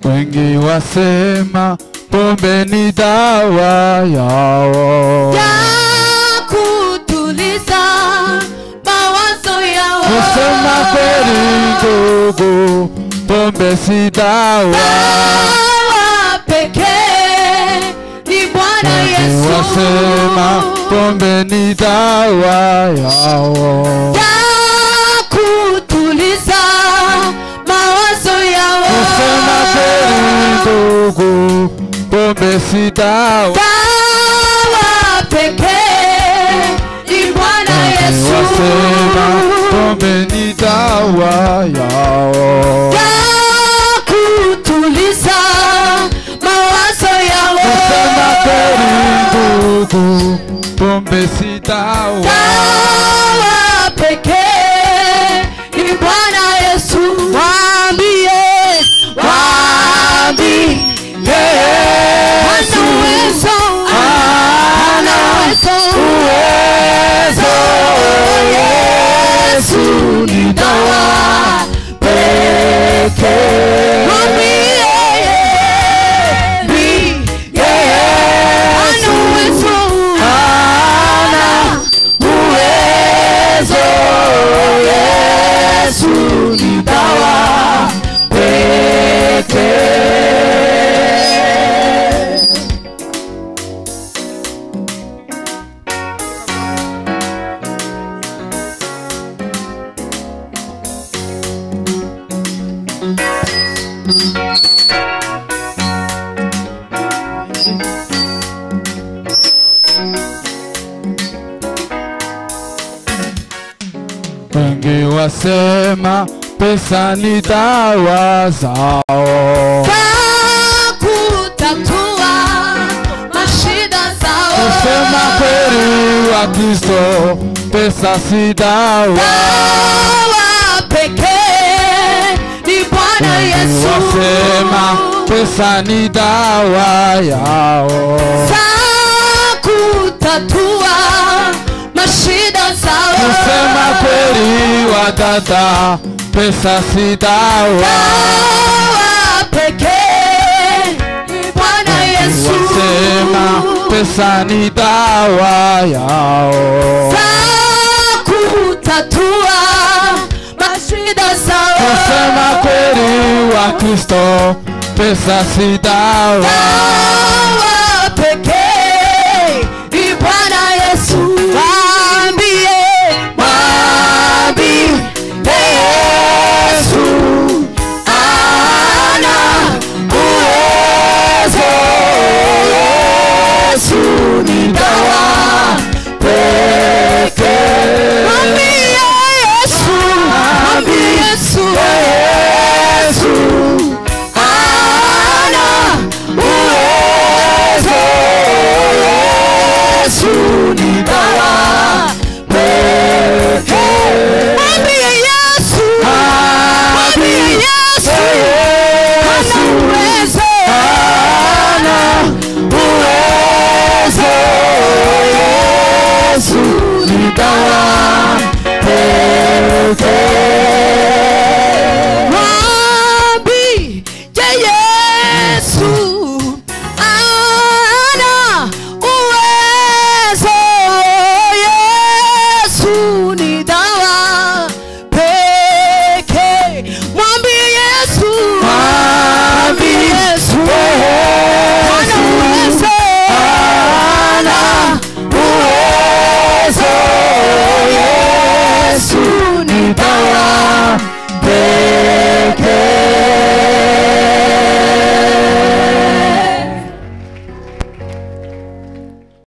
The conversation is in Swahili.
Wengi wasema pombe ni dawa yao, ya kutuliza mawazo yao. kusema kweli ndugu, pombe si dawa. Dawa pekee ni Bwana Wengi Yesu. wasema pombe ni dawa yao, ya kutuliza mawazo yao. kusema kweli ndugu, pombe si dawa. Dawa pekee ni Bwana Wengi Yesu. wasema pombe ni dawa yao. ya kutuliza mawazo yao. Kusema kweli ndugu, pombe si dawa. Dawa pekee ni Bwana Yesu. Waambie, waambie Hana uwezo, hana uwezo. Yesu ni dawa pekee. Mwambie, hana uwezo, hana uwezo. Yesu ni dawa pekee. Wengi wasema pesa ni dawa zao, Kwa kutatua mashida zao. kusema kweli wa Kristo, pesa si dawa. Dawa pekee ni Bwana Wengi Yesu. wasema pesa ni dawa yao, Za kutatua mashida zao. kusema kweli wa dada, pesa si dawa. Dawa pekee ni Bwana Yesu. wasema pesa ni dawa yao, Za kutatua mashida zao. kusema kweli wa Kristo, pesa si dawa. Dawa